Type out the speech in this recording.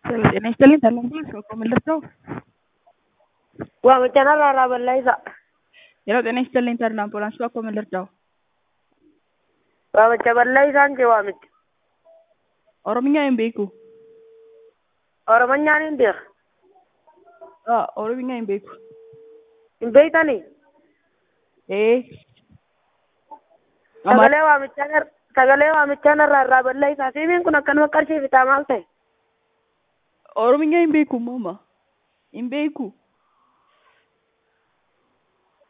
ጤና ይስጥልኝ ሰላም ነኝ ሰው ከመለስ ነው። Waamicha narraa balleessa. Yeroo ጤና ይስጥልኝ ተድላ አምቡላንስ bakka መለርዳው Waamicha balleessaan jee waamicha. ኦሮምኛ hin beeku Oromanyaan hin beeku. Ah, ኦሮምኛ hin beeku Hin beektanii? ee Sagalee waamichaa nar- sagalee waamichaa narraa irraa balleessaa. Siimiin kun akkanuma qarshii fitaa maal ta'e? ኦሮምኛ hin beeku mama hin beeku